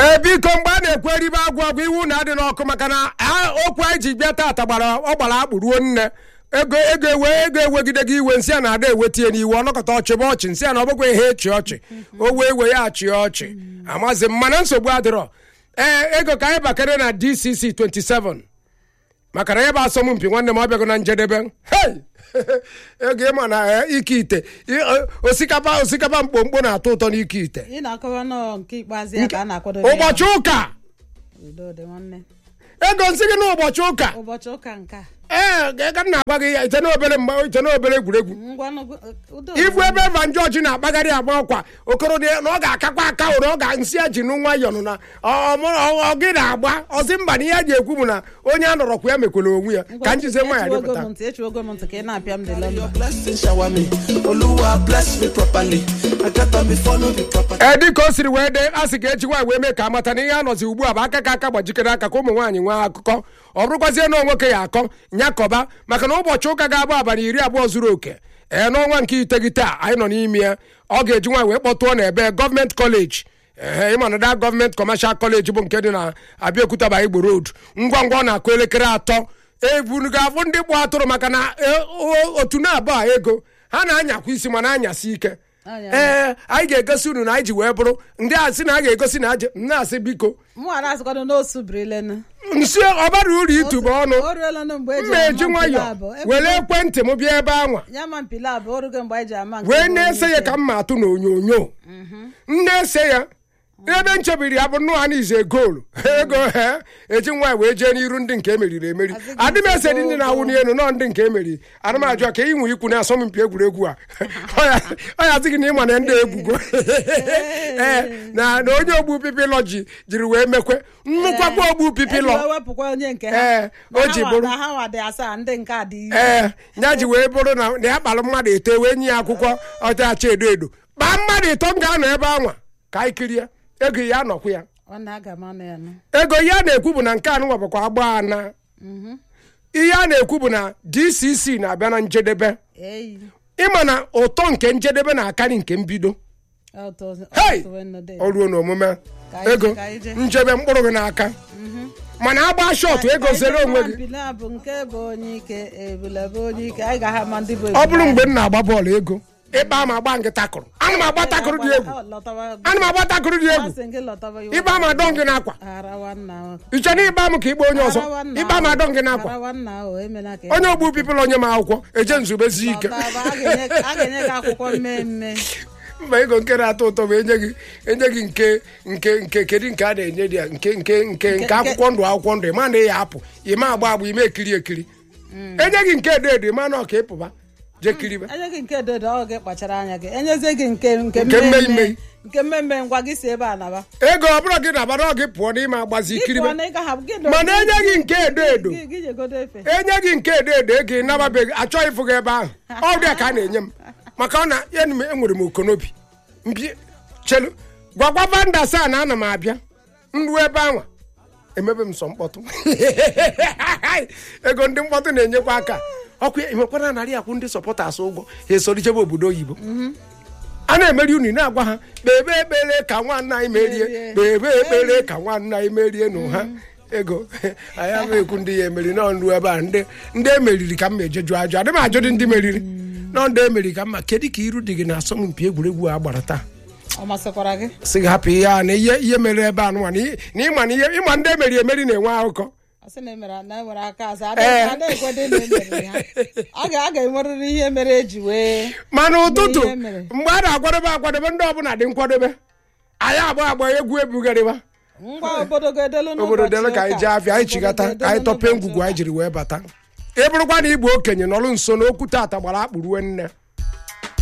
ee biko mgbe a na-ekwu eribe agwụ agwụ iwu na adị n'ọkụ maka na a- okwu anyị ji bịa taata gbara ọ gbara akpụ ruo nne ego ego ewe ego ewegide gị iwe nsị a na-ada ewetie n'iwu ọnọkọta ọchị bụ ọchị nsị a na ọ bụkwa ihe echi ọchị o wee wee ya achị ọchị amazi m mana nsogbu adịrọ ee ego ka anyị bakere na dcc 27 maka na ya bụ asọmpi nwanne m ọbịago na njedebe hei ego ịma na eh, ike ite I- eh, osikapa osikapa mkpomkpo na-atọ ụtọ n'ike ite ị na-akọwa nọọ nke ikpeazụ ya ka a na-akwado ụbọchị ụka udo dị nwanne ego nsị gị n'ụbọchị ụka ụbọchị ụka nke a ee ka m na-agwa gị ya ite n'obere mgbe ite n'obere egwuregwu ngwanụ udo ifu ebe Evan George na-akpagharị agba ọkwa okoro dị na ọ ga-akakwa aka ụrụ ọ ga nsị ya ji nụ nwayọọ nụ na ọ- ọ- ọ- ọ gị na-agba ọsị mba na ihe a ji ekwu bụ na onye a nọrọkwa ya mekwere onwe ya ka njize nwa ya echiwogo dịpụta m ntị echiwogo m ntị ka ị na-apịa m dị lọndọ Your blessing shower me. Oluwa bless me properly. I got them before no be proper. ee dịka o siri wee dee a sị ka eji nwaanyị wee mee ka amata na ihe a nọzi ugbu a bụ aka ka aka gbajikere aka ka ụmụ nwaanyị nwee akụkọ ọ bụrụkwazie na nwoke ya akọ nyakọba maka na ụbọchị ụka ga-abụ abalị iri abụọ zuru oke ee n'ọnwa nke iteghete a anyị nọ n'ime ya ọ ga-eji nwaanyị wee kpọtụọ na ebe gọọmenti kọleji ee ịma na da gọọmenti kọmashal kọleji bụ nke dị na abịaokuta igbo road ngwa ngwa ọ na-akụ elekere atọ ebunu ga-afụ ndị gbụ atụrụ maka na e, o- otu na-abụ a ego ha na-anyakwa isi ma na-anyasị ike Anya. ee anyị ga-egosi unu na anyị ji wee bụrụ ndị a sị na a ga-egosi na aje m na-asị biko mụ a na-asịkwado n'osu birilenu nsi ọbara uru itube ọnụ o ruolanụ mgbe eji mma eji ama mpile nwayọ abụọ. were ekwentị m bịa ebe anwa ya ma mpile abụọ orugo mgbe anyị ji ama nke wee bụ na-ese onye ya ike. ka m ma atụ n'onyonyo m na-ese ya ebe nchebiri ya bụ nnụ ha n'ize goolu ego he eji nwaanyị wee jee n'iru ndị nke emeriri emeri Azịghị adị m ese dị ndị na-awụ nsogbu. n'elu nọ ndị nke emeriri ana m ajụ ka inwe ikwu na asọmpi egwuregwu a ọ ya sịghị na ịma na ndị egwugo ee na na onye ogbu pipilọ ji jiri wee mekwe nnukwakwa ogbu Eji pipilọ wee wepụkwa onye nke Ee, ha o ji Na ha bụrụ. nwa- na ha nwa dị asaa ndị nke a dị iri ee ya ji wee bụrụ na na ya kpalụ mmadụ eto wee nye ya akwụkwọ ọchacha edo edo kpaa mmadụ ịtọ m ga-anọ ebe anwa ka anyị kirie ego ya anọkwu ya ọ na-aga m anụ ya nụ ego ihe a na-ekwu bụ na nke anụ nwabakwa agba ana ihe a na-ekwu bụ na dcc na-abịa na njedebe eyi ịma na ụtọ nke njedebe na-akarị nke mbido ọtọ hei ọtọ wee nọdụ ya. o ruo n'omume Ka anyị ego je, ka anyị je. njebe mkpụrụ gị n'aka mana agba shọtụ ego zere onwe gị mpile a bụ nke bụ onye ike ebule bụ onye ike anyị ga-aha ma ndị bụ ọ bụrụ mgbe m na-agba bọọlụ ego ịkpa ma agba nke takụrụ ana m agba takụrụ dị egwu ana m agba takụrụ dị egwu ịba m adọ gị n'akwa iche na ịba m ka ikpe onye ọzọ ịba m adọ gị n'akwa onye ogbu pipụl onye m akwụkwọ eje nzubezi ike a ga-enye gị akwụkwọ mmemme mba ego nke na-atọ ụtọ bụ enye gị enye gị nke nke nke kedu nke a na-enye dị ya nke nke nke nke akwụkwọ ndụ akwụkwọ ndụ ịma na ya apụ ime agba agba ime ekiri ekiri enye gị nke edo edo ịma na ọka ịpụba jee kiribe enye gị nke dodo ọ gị kpachara anya gị enyezie gị nke nke Nke mmemme. mmemme nke mmemme ngwa gị si ebe a naba ego ọ bụrụ gị na abara ọ gị pụọ n'ime agbazi kiribe Ịpụọ na ịga ha- gị mana enye gị nke edo edo gị gị jegodo efe enye gị nke edo edo ego ịnababeghị achọghị ịfụ gị ebe ahụ ọ dị ka a na-enye m maka ọ na ya na m enwere m okonobi mbi chelu gwagwa vanda saa na ana m abịa nruo ebe ahụ emebe m sọ mkpọtụ ego ndị mkpọtụ na-enyekwa aka ọkụ ya enwekwara narị akwụ ndị sọpọtas ụgwọ ha esorichebe obodo oyibo a na-emeri unu na-agwa ha kpebe ekpere ka nwanne anyị merie Merie. kpebe ekpere ka nwanne anyị merie nụ ha ego anyị ama ekwu ndị ya emeri nọ nru ebe a ndị ndị emeriri ka m ma ejeju ajụ adị m ajụdị ndị meriri nọ ndị emeriri ka mma kedu ka iru dị gị na asọmpi egwuregwu a gbara taa ọ masịkwara gị sị gị hapụ ihe a na ihe ihe mere ebe a nụnwa na ị- na ịma na ihe ịma ndị emeri emeri na-enwe akụkọ ọ sị na emere na enwere aka azụ Ee. ada ekwede na emeriri ha a ga a ga-enwerịrị ihe mere eji wee mana ụtụtụ ihe mere. mgbe a na-akwadebe akwadebe ndị ọbụla dị nkwadobe anyị agba agba egwu ebugharịba ngwa obodo ga-edelu n'ụbọchị obodo dele ka anyị ụka. jee afịa anyị chigata Obodo ka anyị ga-edelu tọpee n'ụbọchị ngwugwu ụka. anyị jiri wee bata ị bụrụkwa na igbo okenye nọrụ nso n'okwu tata gbara akpụ ruo nne